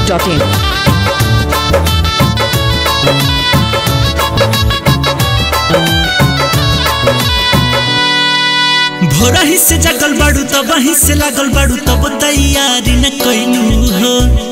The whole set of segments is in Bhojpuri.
masti.in. भोरही से जगल बाड़ू तब वहीं से लागल बाड़ू तब तैयारी न कैलू हो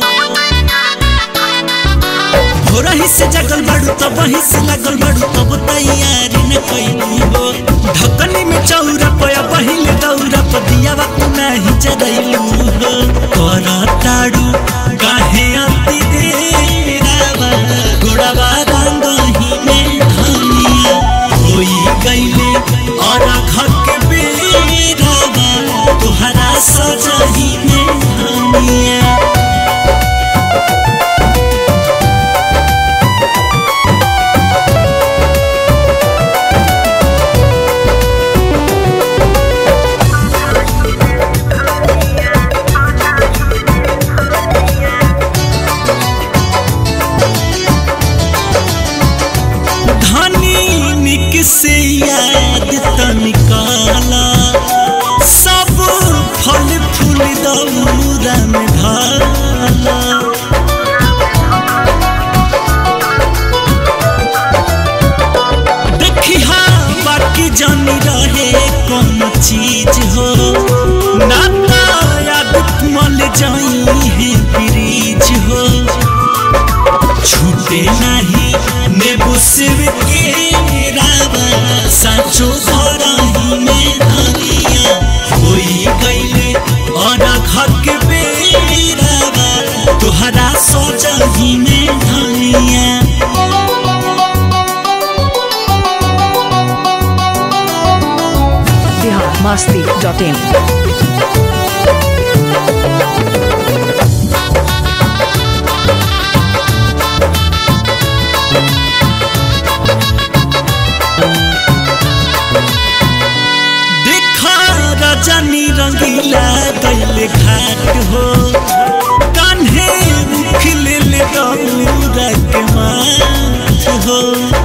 भोरही से जगल बाड़ू तब वहीं से लागल बाड़ू तब तैयारी न कैलू हो ढकनी में चौरा पया पहिले दौरा पदिया तू नहीं जरैलू हो कर ताड़ू काहे अति देरावा गोड़ावा रंगही में धनिया होई गईले और घर के बेरावा तुहरा सजही में धनिया धनी निक से याद त निकाला सब फल फूल दौरा में ढाला देखी हाँ बाकी जानी रहे कौन चीज हो नाता याद मल जाई है ब्रिज हो छूटे नहीं नेबू सिर के रावा साचो भरही में धनिया होई गईले और घर के बेरावा तुहरा सोचही में धनिया Bihar masti.in. देखा रजनी रंगीला गैले घाट हो कान्हे उखले ले दौरा के माथ हो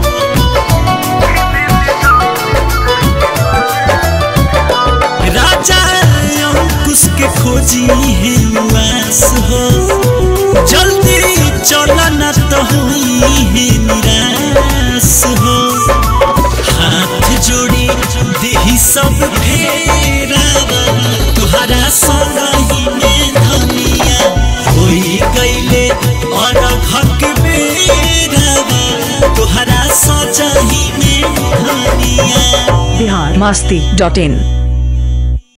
राजा अंकुश के खोजी है उआस हो जल्दी चला न तो हुई है निराश हो हाथ जोड़ी देही सब फेरावा तुहरा सगाई में धनिया होई गईले और घर के बेरावा तुहरा सजाही में धनिया Bihar masti.in.